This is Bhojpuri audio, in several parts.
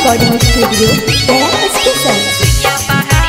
recording studio Gaya station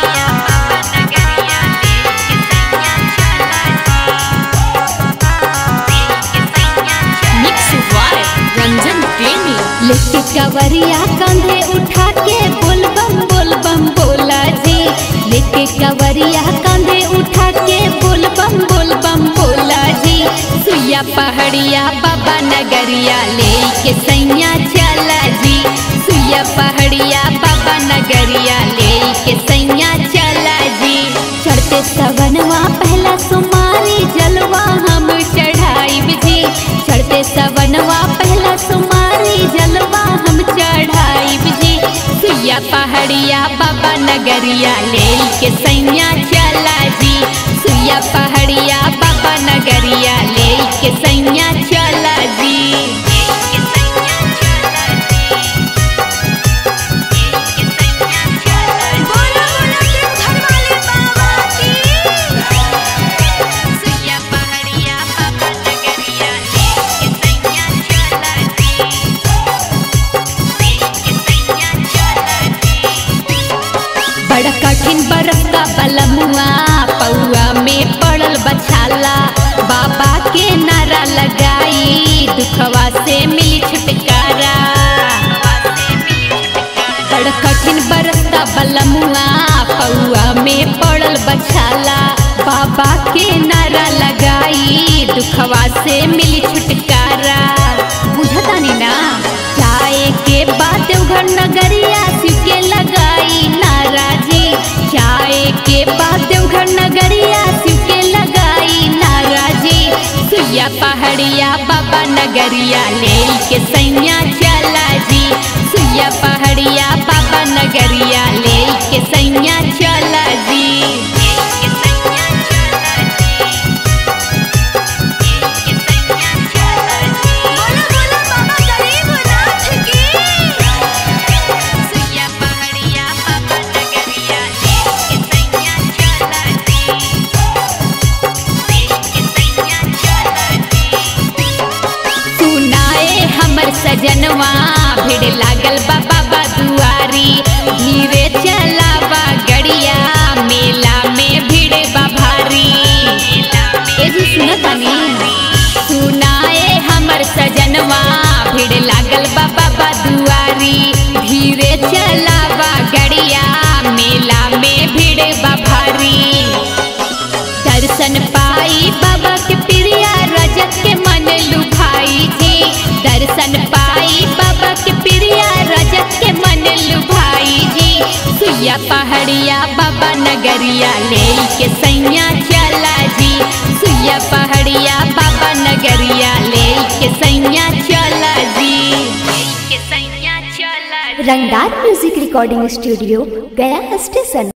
mix वार रंजन प्रेमी लेके कवरिया कंधे उठा के बोल बम बोल बम बोला जी लेके कवरिया कंधे उठा के बोल बम बोल बम बोला जी सुइया पहाड़िया बाबा नगरिया लेके सैया चला जी सुइया पहाड़िया बाबा नगरिया लेके सैया चला जी चढ़ते सवनवा पहला सुमारी जलवा हम चढ़ाई जी चढ़ते सवनवा पहला सुमारी जलवा हम चढ़ाई जी सुइया पहाड़िया बाबा नगरिया ले के सैया चला जी सुइया पहाड़िया बाबा नगरिया ले के सैया चला जी बोलो बोलो के घर वाले बाबा की सुइया पहाड़िया बाबा नगरिया ले के सैया चला जी के सैया चला जी बड़ा कठिन बरसता बलमुआ पौआ में पड़ल बछाला बाबा के नारा लगाई दुखवा से मिली छुटकारा बड़ा कठिन बरसता बलमुआ पौआ में पड़ल बछाला बाबा के नारा लगाई दुखवा से मिली छुटकारा बुझतानी ना जाए के बाद देवघर नगरिया शिव के लगाई नाराजी जाए के बाद देवघर नगरिया शिव के लगाई नाराजी सुइया पहाड़िया बाबा नगरिया ले के सैया चला जी सुइया पहाड़िया बाबा नगरिया ले के सैया चला जी बोलो बोलो बाबा गरीबनाथ की सुइया पहाड़िया बाबा नगरिया ले के सैया चला जी के सैया चला जी सुनाए हमर सजनवा भीड़ लागल बा बाबा दुआरी धीरे चलावा गड़िया मेला में भीड़ बा भारी ए जी सुनतानी सुनाए हमर सजनवा भीड़ लागल बा बाबा दुआरी धीरे चलावा गड़िया मेला में भीड़ बा भारी दर्शन पाई बाबा के प्रिया रजत के मन लुभाई थी दर्शन पाई बाबा के प्रिया रजत के मन लुभाई थी सुइया पहाड़िया बाबा नगरिया ले के सैया चला जी सुइया पहाड़िया बाबा नगरिया ले के सैया चला जी के सैया चला रंगदार music recording studio Gaya station